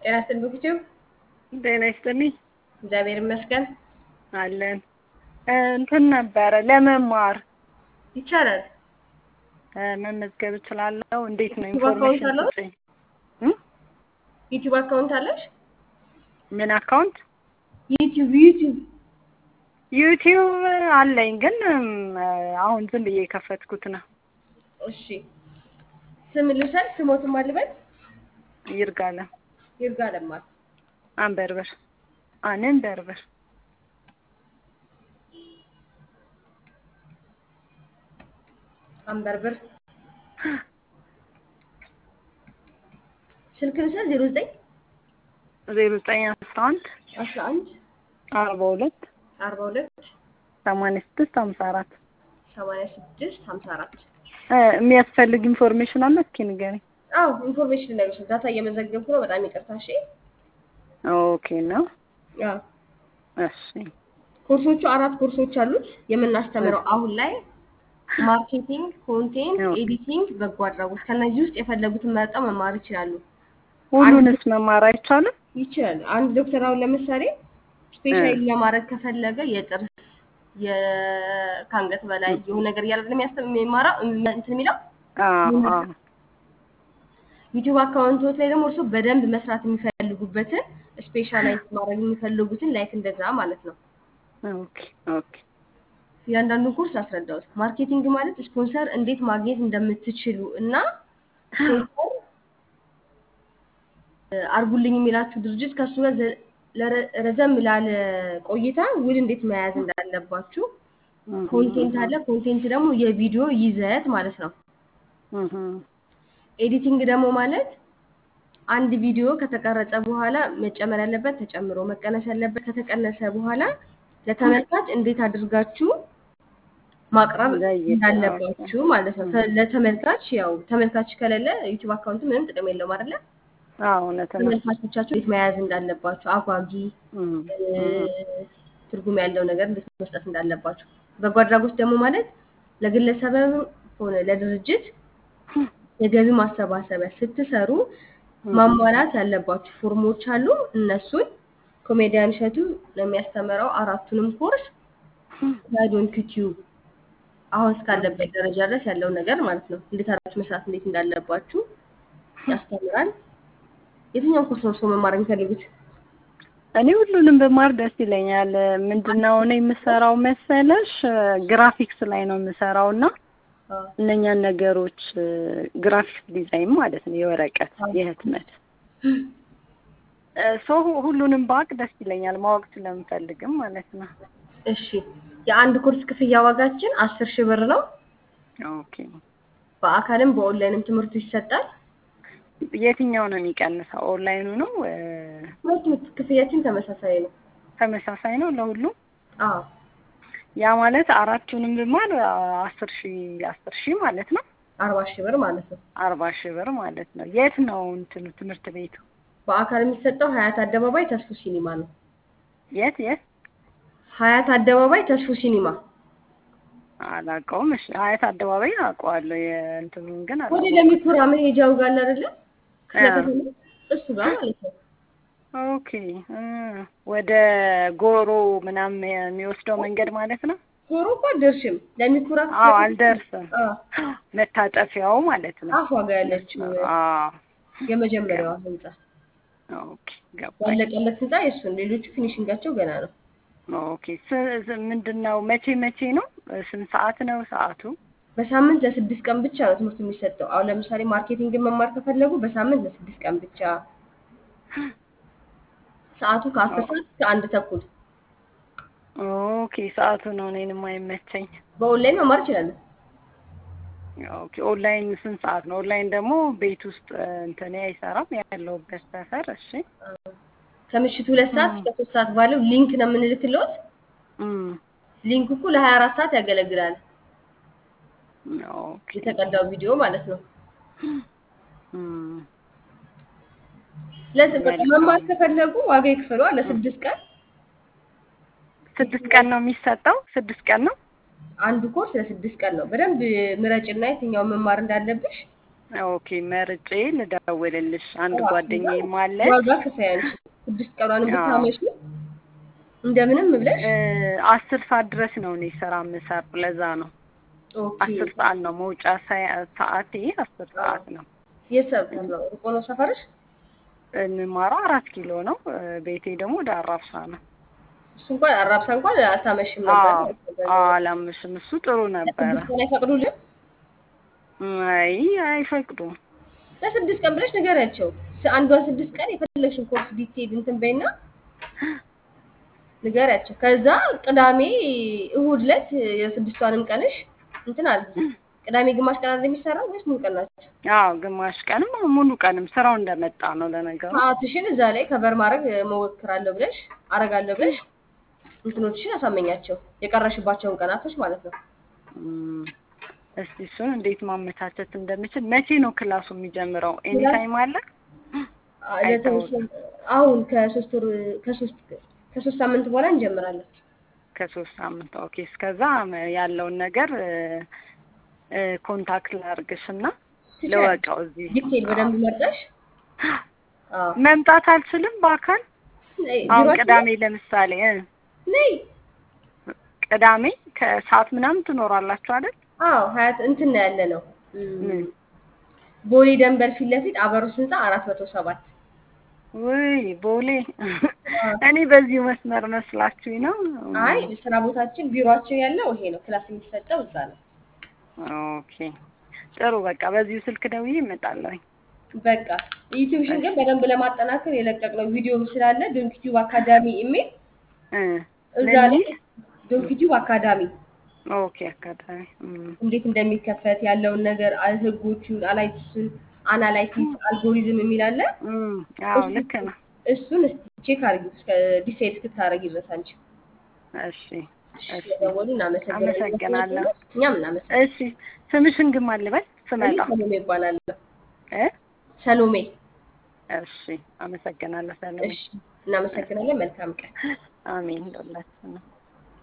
ጤና ይስጥልኝ ዩቲዩብ ጤና ይስጥልኝ እግዚአብሔር ይመስገን አለን እንትን ነበረ ለመማር ይቻላል። እ መመዝገብ እችላለሁ? እንዴት ነው ዩቲዩብ አካውንት ኢንፎርሜሽን አለው? ስጪኝ። እ? ዩቲዩብ አካውንት አለሽ? ምን አካውንት? ዩቲዩብ ዩቲዩብ ዩቲዩብ አለኝ ግን እም፣ አሁን ዝም ብዬ የከፈትኩት ነው። እሺ ስም ልውሰድ። ስሞትም አልበል ይርጋለም ይርጋ ለማል አንበርበር አንንበርበር አንበርብር ስልክ ልውሰድ። ዜሮ ዘጠኝ ዜሮ ዘጠኝ አስራ አንድ አስራ አንድ አርባ ሁለት አርባ ሁለት ሰማንያ ስድስት ሀምሳ አራት ሰማንያ ስድስት ሀምሳ አራት እ የሚያስፈልግ ኢንፎርሜሽን አለ? እስኪ ንገሪኝ። አዎ ኢንፎርሜሽን ልነግርሽ ነው። ዳታ እየመዘገብኩ ነው። በጣም ይቅርታ። እሺ ኦኬ ነው። አዎ እሺ ኮርሶቹ አራት ኮርሶች አሉት የምናስተምረው አሁን ላይ ማርኬቲንግ፣ ኮንቴንት፣ ኦኬ። ኤዲቲንግ፣ በጎ አድራጎት ከነዚህ ውስጥ የፈለጉትን መርጠው መማር ይችላሉ። ሁሉንስ መማር አይቻልም? ይችላል። አንድ ዶክተር አሁን ለምሳሌ ስፔሻሊ ለማድረግ ከፈለገ የጥርስ የ- ከአንገት በላይ የሆነ ነገር እያለ ለሚያስተም የሚማራው እንትን የሚለው አዎ አዎ ዩቲዩብ አካውንቶች ላይ ደግሞ እርሱ በደንብ መስራት የሚፈልጉበትን ስፔሻላይዝ ማድረግ የሚፈልጉትን ላይክ እንደዛ ማለት ነው። ኦኬ ኦኬ እያንዳንዱን ኮርስ አስረዳሁት። ማርኬቲንግ ማለት ስፖንሰር እንዴት ማግኘት እንደምትችሉ እና ስፖንሰር እ፣ አርጉልኝ የሚላችሁ ድርጅት ከእሱ ጋር ዘ- ለረ- ረዘም ላለ ቆይታ ውል እንዴት መያዝ እንዳለባችሁ። ኮንቴንት አለ። ኮንቴንት ደግሞ የቪዲዮ ይዘት ማለት ነው። እህ ኤዲቲንግ ደግሞ ማለት አንድ ቪዲዮ ከተቀረጸ በኋላ መጨመር ያለበት ተጨምሮ መቀነስ ያለበት ከተቀነሰ በኋላ ለተመልካች እንዴት አድርጋችሁ ማቅረብ ለይታ፣ እንዳለባችሁ ማለት ነው። ተ- ለተመልካች ያው ተመልካች ከሌለ ዩቲዩብ አካውንት ምንም ጥቅም የለውም አይደለ? አዎ እውነት ነው። ተመልካቾቻችሁ እንዴት መያዝ እንዳለባችሁ አጓጊ እም፣ እ፣ ትርጉም ያለው ነገር እንዴት መስጠት እንዳለባችሁ። በጎ አድራጎት ደግሞ ማለት ለግለሰብም ሆነ ለድርጅት የገቢ ማሰባሰቢያ ስትሰሩ ማሟላት ያለባችሁ ፎርሞች አሉ። እነሱን ኮሜዲያን እሸቱ ለሚያስተምረው አራቱንም ኮርስ ጋይዶን ዩቲዩብ አሁን እስካለበት ደረጃ ድረስ ያለው ነገር ማለት ነው። እንዴት አድርጋችሁ መስራት እንዴት እንዳለባችሁ ያስተምራል። የትኛውን ኮርስ ነው እርስዎ መማር የሚፈልጉት? እኔ ሁሉንም ብማር ደስ ይለኛል። ምንድነው እኔ የምሰራው መሰለሽ ግራፊክስ ላይ ነው የምሰራው እና አዎ። እነኛን ነገሮች ግራፊክስ ዲዛይን ማለት ነው የወረቀት የህትመት ሰው ሁሉንም ባቅ ደስ ይለኛል ማወቅ ስለምፈልግም ማለት ነው። እሺ የአንድ ኮርስ ክፍያ ዋጋችን አስር ሺህ ብር ነው። ኦኬ በአካልም በኦንላይንም ትምህርቱ ይሰጣል። የትኛው ነው የሚቀንሰው? ኦንላይኑ ነው እ፣ ሁለቱም ክፍያችን ተመሳሳይ ነው። ተመሳሳይ ነው ለሁሉም? አዎ ያ ማለት አራቱንም ብማር አስር ሺህ አስር ሺህ ማለት ነው። አርባ ሺህ ብር ማለት ነው። አርባ ሺህ ብር ማለት ነው። የት ነው እንትኑ ትምህርት ቤቱ? በአካል የሚሰጠው ሀያት አደባባይ ተስፉ ሲኒማ ነው። የት የት? ሀያት አደባባይ ተስፉ ሲኒማ አላውቀውም። እሺ ሀያት አደባባይ አውቀዋለሁ። የእንትኑን ግን ወደ አላውቀውም። ለሚኩራ መሄጃው ጋር አለ አይደለ? ክፍለ አዎ። ከተማ እሱ ጋር ማለት ነው። ኦኬ እ፣ ወደ ጎሮ ምናምን የሚወስደው መንገድ ማለት ነው። ዞሮ እኮ አልደርሽም። ለሚኩራ ክፍለ አዎ ከተማ- አልደርስም። አዎ፣ መታጠፊያው ማለት ነው። አፏ ጋር ያለችው አዎ የመጀመሪያዋ ህንጻ ኦኬ ገባኝ። ያለቀለት ህንጻ የእሱን ሌሎቹ ፊኒሽንጋቸው ገና ነው። ኦኬ ስ- ስ- ምንድን ነው መቼ መቼ ነው? ስንት ሰዓት ነው ሰዓቱ? በሳምንት ለስድስት ቀን ብቻ ነው ትምህርቱ የሚሰጠው። አሁን ለምሳሌ ማርኬቲንግን መማር ከፈለጉ በሳምንት ለስድስት ቀን ብቻ። ሰዓቱ ከአስር ሰዓት እስከ አንድ ተኩል። ኦኬ ሰዓቱ ነው እኔን የማይመቸኝ። በኦንላይን መማር ይችላሉ። ኦኬ ኦንላይን ስንት ሰዓት ነው? ኦንላይን ደግሞ ቤት ውስጥ እንትን አይሰራም ያለሁበት ሰፈር። እሺ ከምሽቱ ሁለት ሰዓት እስከ ሶስት ሰዓት ባለው ሊንክ ነው የምንልክልዎት። እም፣ ሊንክ እኮ ለሀያ አራት ሰዓት ያገለግላል። ኦኬ የተቀዳው ቪዲዮ ማለት ነው። እም፣ ስለዚህ በቃ መማር ከፈለጉ ዋጋ ይክፈሉ። ለስድስት ቀን ስድስት ቀን ነው የሚሰጠው? ስድስት ቀን ነው? አንዱ ኮርስ ለስድስት ቀን ነው። በደንብ ምረጭና የትኛውን መማር እንዳለብሽ ኦኬ መርጬ ልደውልልሽ። አንድ አዎ፣ ጓደኛዬም ከዛ አለች ዋጋ ክፈይ አንቺ ስድስት ቀኗን አዎ። ብታመሽ እንደምንም ብለሽ እ፣ አስር ሰዓት ድረስ ነው እኔ ስራ የምሰራው። ለዛ ነው ኦኬ አስር ሰዓት ነው መውጫ ሰ- ሰዓቴ አስር ሰዓት ነው። የት ሰብተር ነው ርቆ ነው ሰፈርሽ? የምማረው አራት ኪሎ ነው። እ፣ ቤቴ ደግሞ ወደ አራብሳ ነው። እሱ እንኳን አራብሳ እንኳን አታመሽም ነበር። አዎ አላምሽም። እሱ ጥሩ ነበረ። ለስድስት ቀን አይፈቅዱልም? አይ አይፈቅዱም። ለስድስት ቀን ብለሽ ንገሪያቸው። ስ- አንዷን ስድስት ቀን የፈለግሽን ኮርስ ዲቴል እንትን በይና ንገሪያቸው። ከዛ ቅዳሜ እሁድ ዕለት የስድስቷንም ቀንሽ እንትን አድርጊ። ቅዳሜ ግማሽ ቀን አይደል የሚሰራው ወይስ ሙሉ ቀን ናቸው? አዎ ግማሽ ቀንም ሙሉ ቀንም ስራው እንደመጣ ነው ለነገሩ። ሰዓትሽን እዛ ላይ ከበር ማድረግ እሞክራለሁ ብለሽ አረጋለሁ ብለሽ እንትኖችሽን አሳመኛቸው። የቀረሽባቸውን ቀናቶች ማለት ነው። እም፣ እስቲ እሱን እንዴት ማመቻቸት እንደምችል። መቼ ነው ክላሱ የሚጀምረው? ኤኒ ክላስ- ታይም አለ? አ- ለተወሰነ- አሁን ከሶስት ወር ከሶስት ከሶስት ሳምንት በኋላ እንጀምራለን። ከሶስት ሳምንት ኦኬ። እስከዛ ም- ያለውን ነገር እ፣ እ፣ ኮንታክት ላርግሽና ትችያለሽ። ልወቀው እዚህ ዲቴል በደንብ መርጠሽ አዎ። መምጣት አልችልም በአካል ነይ፣ አሁን ቢሮአችን ቅዳሜ ለምሳሌ እ፣ ነይ። ቅዳሜ ከሰዓት ምናምን ትኖራላችሁ አይደል? አዎ ሀያት እንትን ነው ያለ ነው ምን? ቦሌ ደንበር ፊት ለፊት አበሮስ ህንፃ አራት መቶ ሰባት ውይ ቦሌ እኔ በዚሁ መስመር መስላችሁኝ ነው። አይ ስራ ቦታችን ቢሮአችን ያለው ይሄ ነው። ክላስ የሚሰጠው እዛ ነው። ኦኬ ጥሩ በቃ በዚሁ ስልክ ደውዬ እመጣለሁኝ። በቃ ዩቲዩብሽን ግን በደንብ ለማጠናከር የለቀቅነው ቪዲዮ ስላለ ዶንኪቲዩብ አካዳሚ ኢሜል እ፣ እዛ ምን ላይ ሚል? ዶንኪቲዩብ አካዳሚ ኦኬ አጋጣሚ እም፣ እንዴት እንደሚከፈት ያለውን ነገር አ- ህጎቹን፣ አናላይሲሱን አናላይሲስ አልጎሪዝም የሚል አለ። እም፣ አዎ ልክ ነው። እሱን እስቲ ቼክ አድርጊ እስከ ዲሳይድ እስክታደርጊ ድረስ አንቺ። እሺ እሺ ስለደወሉ እናመሰግናለን። አመሰግናለሁ። እኛም እናመሰግናለን። እሺ ስምሽን ግን ማን ልበል እኔ ስመጣ? ሰሎሜ ይባላለሁ። እ ሰሎሜ። እሺ አመሰግናለሁ ሰለሞን። እሺ እናመሰግናለን። መልካም ቀን። አሜን ለሁላችንም።